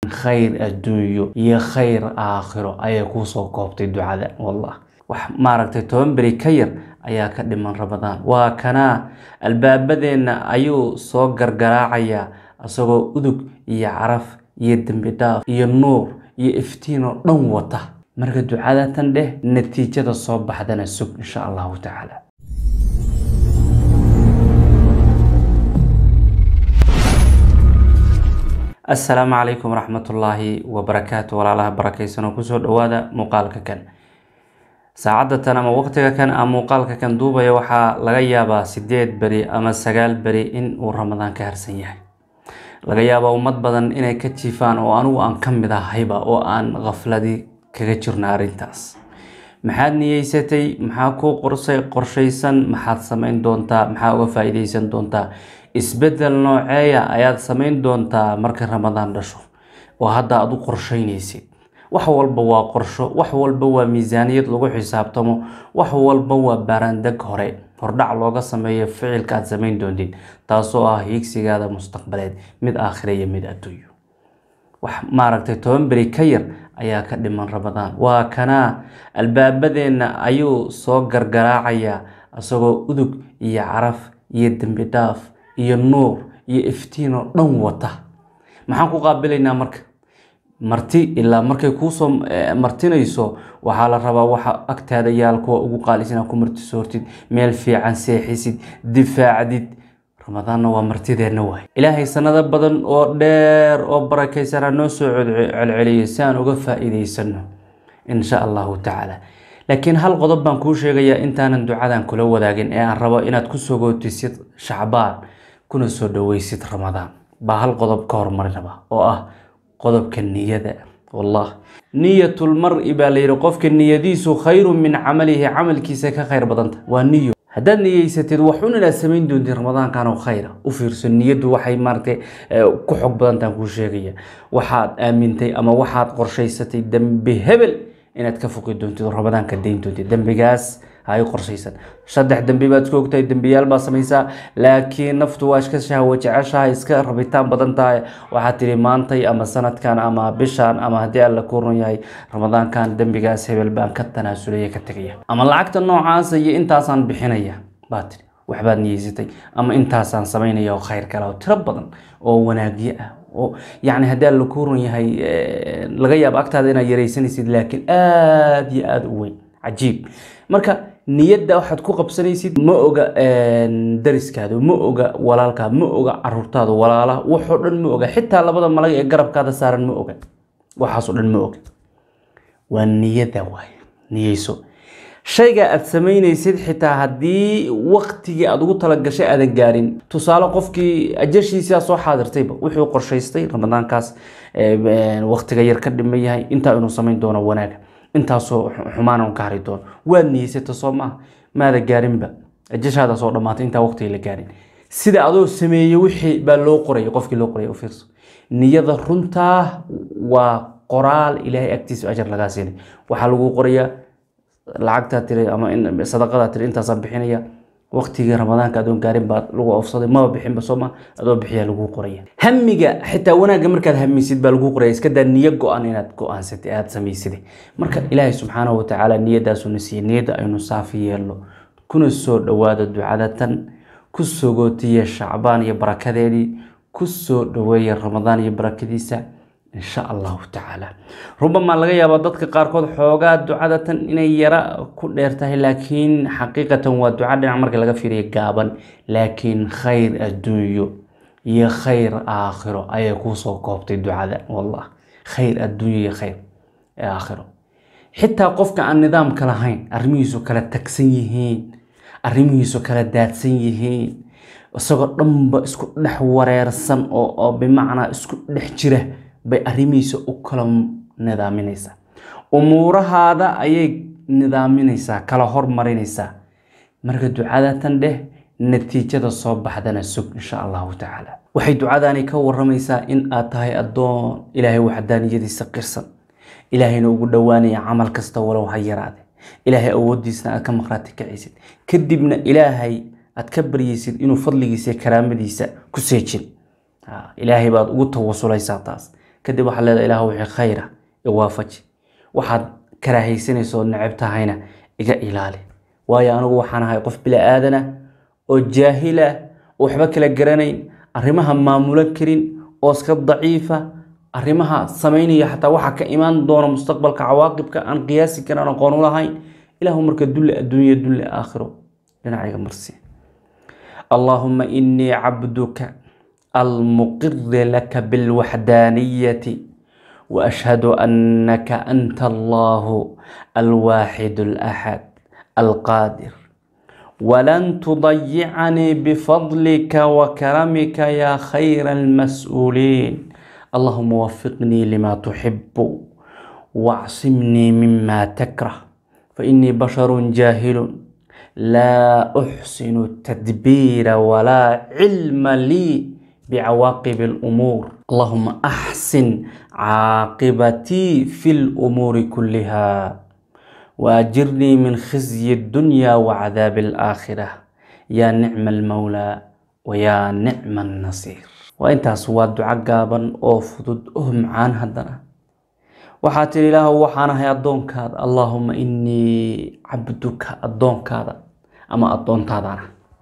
khayr adduunyo iyo khayr aakhiro ayay kuusoo koobtay ducada wallah wax maaragtay toban beri ka yar ayaa ka dhiman ramadaan waa kanaa albaabadeenna ayuu soo gargaraacayaa isagoo udug iyo caraf iyo dembi dhaaf iyo nuur iyo iftiin oo dhan wata marka ducadatan dheh natiijada soo baxdana sug insha allahu tacaala assalaamu calaykum waraxmatullaahi wabarakaatu walaalaha barakaysanoo kusoo dhowaada muuqaalka kan saacadda tan ama waqtiga kan a muuqaalka kan duubaya waxaa laga yaabaa sideed beri ama sagaal beri in uu ramadaan ka harsan yahay laga yaabaa ummad badan inay ka jiifaan oo anigu aan ka mid ahayba oo aan khafladi kaga jirna arrintaas maxaad niyeysatay maxaa kuu qorsay qorshaysan maxaad samayn doontaa maxaa uga faa-iideysan doontaa isbedel nooceeya ayaad samayn doontaa marka ramadaan dhasho oo hadda aad u qorsheynaysid wax walba waa qorsho wax walba waa miisaaniyad lagu xisaabtamo wax walba waa baaraandeg hore hordhac looga sameeyo ficilka aad samayn doontid taasoo ah hiigsigaada mustaqbaleed mid aakhira iyo mid adduunyo wax maaragtay toban beri ka yar ayaa ka dhiman ramadaan waa kanaa albaabadeenna ayuu soo gargaraacayaa isagoo udug iyo caraf iyo dembi dhaaf iyo nuur iyo iftiin oo dhan wata maxaan ku qaabilaynaa marka marti ilaa markay kuusoo martinayso waxaa la rabaa waxa agtaada yaal kuwa ugu qaalisan ku martisoortid meel fiican seexisid difaacdid ramadaanna waa martideenna waay ilaahay sanado badan oo dheer oo barakaysanaa noo soo celceliyay si aan uga faa-iideysano insha allahu tacaala laakiin hal qodob baan kuu sheegayaa intaanan ducadan kula wadaagin ee aan rabo inaad ku sogootisid shacbaan kuna soo dhaweysid ramadaan baa hal qodob ka hormarin raba oo ah qodobka niyada wallah niyatul mar-i baa la yidhi qofka niyadiisu khayru min camalihi camalkiisa ka khayr badanta waa niyo haddaad niyeysatid waxun inaad samayn doontid ramadaankan oo khayra u fiirso niyaddu waxay maaratay ku xog badantaan kuu sheegaya waxaad aamintay ama waxaad qorshaysatay dembi hebel inaad ka foqi doontid oo ramadaanka dayn doontid dembigaas hay qorshaysan saddex dembi baad isku ogtahay dembiyaal baa samaysaa laakiin naftu waa iska shahwo jeceshahay iska rabitaan badan tahay waxaad tihi maantay ama sanadkan ama bishaan ama haddii alla ku run yahay ramadaankan dembigaas hebel baan ka tanaasulaya ka tegaya ama lacagta noocaasa iyo intaasaan bixinaya baa tiri waxbaad niyeysatay ama intaasaan samaynaya oo khayr kale oo tiro badan oo wanaagyo ah oo yacni haddii alla ku run yahay laga yaabo agtaada inaad yaraysanaysid laakiin aada iyo aada u weyn cajiib marka niyadda waxaad ku qabsanaysid ma oga dariskaada ma oga walaalkaa ma oga caruurtaada walaalaha waxoo dhan ma oga xitaa labada malag ee garabkaada saaran ma oga waxaasoo dhan ma oga waa niyadda waay niyeyso shayga aad samaynaysid xitaa haddii waktigii aada ugu talagashay aadan gaarin tusaale qofkii ajashiisaa soo xaadirtayba wuxuu qorshaystay ramadaankaas waktiga yar ka dhiman yahay intaa inuu samayn doono wanaaga intaasoo xumaan ka hari doono waad niyeysata soo maaha maada gaarinba ajashaada soo dhamaatay intaa waqtiga la gaarin sida adoo sameeyey wixii baa loo qoraya qofkii loo qoraya u fiirso niyada runtaa waa qoraal ilaahay agtiisa ajar lagaa siinay waxaa lagu qorayaa lacagtaa tiri ama sadaqadaa tiri intaasaan bixinaya waqtigii ramadaanka adoon gaarin baa lagu ofsaday maba bixinba soo ma adoo bixiyaa lagu qoraya hamiga xitaa wanaagga markaad hamisid baa lagu qoraya iska daa niyo go-an inaad go-aansatay aada samaysida marka ilaahay subxaanahu watacaala niyadaasuna siiyey niyadda aynu saafi yeelno kuna soo dhowaada ducada tan ku sogootiya shacbaan iyo barakadeedii ku soo dhoweeya ramadaan iyo barakadiisa insha allahu tacaala rubamaa laga yaabaa dadka qaarkood xoogaa ducada tan inay yara ku dheer tahay laakiin xaqiiqatan waa duca dhinac marka laga fiiriya gaaban laakiin khayr adduunyo iyo khayr aakhiro ayay kuusoo koobtay ducada wallah khayr adduunyo iyo khayr aakhiro xitaa qofka aan nidaamka lahayn arrimihiisu kala tagsan yihiin arrimihiisu kala daadsan yihiin isagoo dhanba isku dhex wareersan oo bimacnaa isku dhex jira bay arrimihiisa u kala nidaaminaysaa umuurahaada ayay nidaaminaysaa kala hormarinaysaa marka ducadatan dheh natiijada soo baxdana sug insha allahu tacaala waxay ducadani ka waramaysaa in aad tahay addoon ilaahay waxdaaniyadiisa qirsan ilaahayna ugu dhowaanaya camal kasta walow ha yaraade ilaahay awoodiisna aad ka maqraati kacaysid kadibna ilaahay aad ka baryaysid inuu fadligiisa iyo karaamadiisa ku seejin ilaahay baad ugu tawasulaysaa taas kadib waxaad leedahay ilaah wixii khayra iwaafaji waxaad karaahaysanaysa oo necab tahayna iga ilaali waayo anigu waxaan ahay qof bila aadana oo jaahila oo waxba kala garanayn arrimaha maamulan karin oo iska daciifa arrimaha samaynaya xataa waxa ka imaan doona mustaqbalka cawaaqibka aan qiyaasi karin aan aqoon u lahayn ilaahu marka dulle adduunya dulle aakhiro dhinacayga marsi allaahuma inii cabduka almuqiri laka bilwaxdaaniyati وأشهد أنك أنت الله الواحد الأحد القادر ولن تضيعني بفضلك وكرمك يا خير المسؤولين اللهم وفقني لما تحب واعصمني مما تكره فإني بشر جاهل لا أحسن التدبير ولا علم لي بعواقب الأمور اللهم أحسن عاقبتي في الأمور كلها وأجرني من خزي الدنيا وعذاب الآخرة يا نعم المولى ويا نعم النصير وإنت سواد دعاء قابا أو فضد أهم عن هدنا وحاتي الله وحانا هي الدون كاد اللهم إني عبدك الدون كاد أما الدون تادانا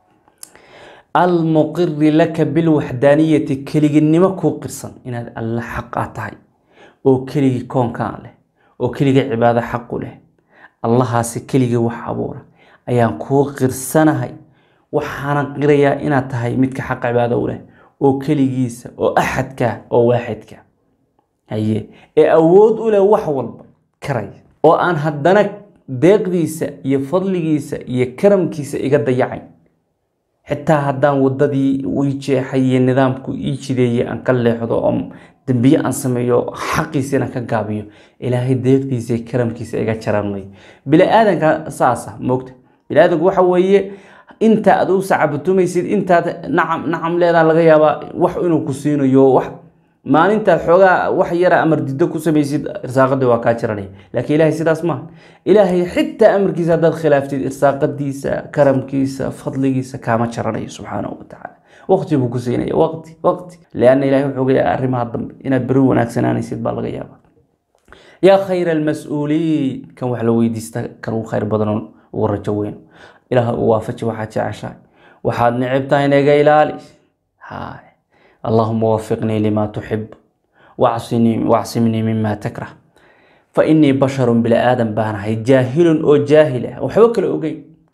almuqiri laka bilwaxdaaniyati keliginimo kuu qirsan inaad alle xaqaa tahay oo keligii koonkaan leh oo keligii cibaado xaqu leh allahaasi keligii wax abuura ayaan kuu qirsanahay waxaanan qirayaa inaad tahay midka xaqa cibaado u leh oo keligiisa oo axadka oo waaxidka haye ee awood u leh wax walba karaya oo aan haddana deeqdiisa iyo fadligiisa iyo karamkiisa iga dayacayn xitaa haddaan wadadii ii jeexay iyo nidaamku ii jideeyey aan ka leexdo oo dembiye aan sameeyo xaqiisina ka gaabiyo ilaahay deeqdiisa iyo karamkiisa iga jaranmay bini-aadanka saasa moogta bini-aadanku waxa weeye inta aad u sacabatumaysid intaad nacam nacam leedaa laga yaabaa wax inuu ku siinayo wax maalintaad xoogaa wax yara amar dido ku samaysid irsaaqadii waa kaa jiranaya laakiin ilaahay sidaas maaha ilaahay xitaa amarkiisa haddaad khilaaftid irsaaqadiisa karamkiisa fadligiisa kaama jaranayo subxaanahu watacaala waqti buu ku siinaya waqti waqti lianna ilahay wuxuu ogayaa arrimaha dambe inaad beri wanaagsanaanaysid baa laga yaabaa yaa khayra almas-uuliin kan wax la weydiista kan ugu khayr badan ugu rajo weyn ilaah u waafaji waxaad jeceshahay waxaad necib tahay naga ilaali haay اللهم وفقني لما تحب واعصني واعصمني مما تكره فإني بشر بلا آدم بانهي جاهل أو جاهلة وحبك الأوجي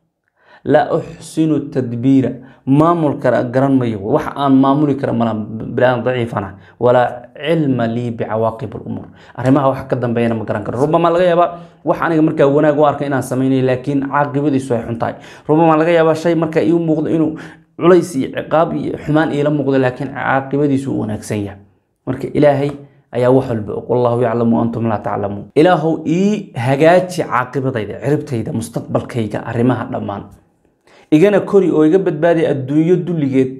لا أحسن التدبير ما ملك قرن ميو وح أن ما ملك ملا بلا ضعيف أنا ولا علم لي بعواقب الأمور أرمها وح قدم بينا مقرن ربما لغا يابا وح أنا مركا وناغ وارك إنا سميني لكن عاقبتي سوي حنتاي ربما لغا يابا شيء مركا يو موقد إنه culays iyo ciqaab iyo xumaan iila muuqdo laakiin caaqibadiisu uu wanaagsan yahay marka ilaahay ayaa wax walba og wallahu yaclamu antum laa taclamuun ilaahow ii hagaaji caaqibadayda ciribtayda mustaqbalkayga arrimaha dhammaan igana kori oo iga badbaadi adduunyo dulligeed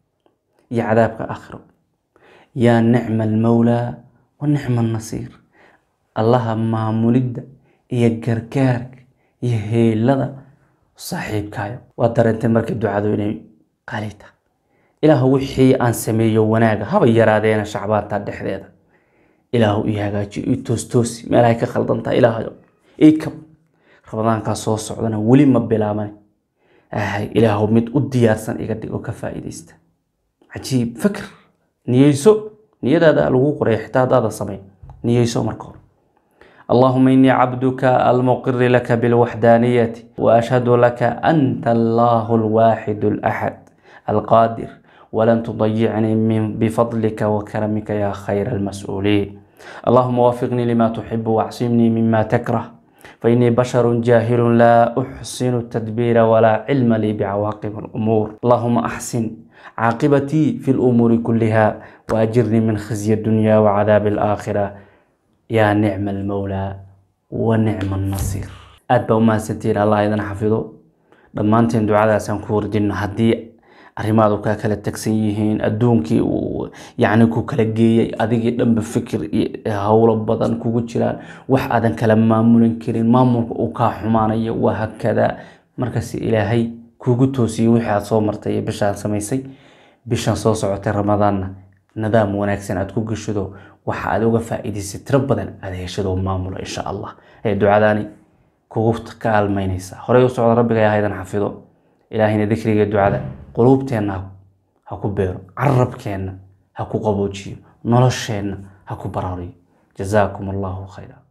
iyo cadaabka aakhiro yaa nicma almawlaa wa nicma annasiir allaha maamulidda iyo gargaarka iyo heelada saaxiibkaayo waa dareentay markay ducadu inay qalita ilaahu wixii aan sameeyo wanaaga haba yaraadeena shacbaanta dhexdeeda ilaahu ii hagaaji ii toostoosi meelahay ka khaldantaha ilaahayo ii kab ramadaankaa soo socdana weli ma bilaaban ahay ilaahu mid u diyaarsan iga dhig oo ka faa'iidaysta cajiib fakr niyeyso niyadaada lagu qoray xitaa haddaada samayn niyeyso marka hore اللهم إني عبدك المقر لك بالوحدانية وأشهد لك أنت الله الواحد الأحد القادر ولن تضيعني من بفضلك وكرمك يا خير المسؤولين اللهم وفقني لما تحب واعصمني مما تكره فإني بشر جاهل لا أحسن التدبير ولا علم لي بعواقب الأمور اللهم أحسن عاقبتي في الأمور كلها وأجرني من خزي الدنيا وعذاب الآخرة yaa nicma almawlaa wa nicma annasiir aada baa umahadsantihiin allah idin xafido dhammaanteen ducadaasaan ku warjinno haddii arrimaadu kaa kala tagsan yihiin adduunkii uu yacni ku kala geeyey adigii dhanba fikir iyo howlo badan kugu jiraan wax aadan kala maamulin karin maamulka uu kaa xumaanayo waa hakadaa markaas ilaahay kugu toosiyey wixii aad soo martay iyo bishaan samaysay bishaan soo socotay ramadaanna nidaam wanaagsan aad ku geshado waxa aad uga faa-iidaysay tiro badan aad heshado maamulo insha allah ee ducadaani kugu kaalmaynaysa horey u socda rabbiga haydan xafido ilaahayna dikriga ducada quluubteenna ha ku beero carabkeenna ha ku qaboojiyo nolosheenna ha ku baraariyo jazaakum allahu khayra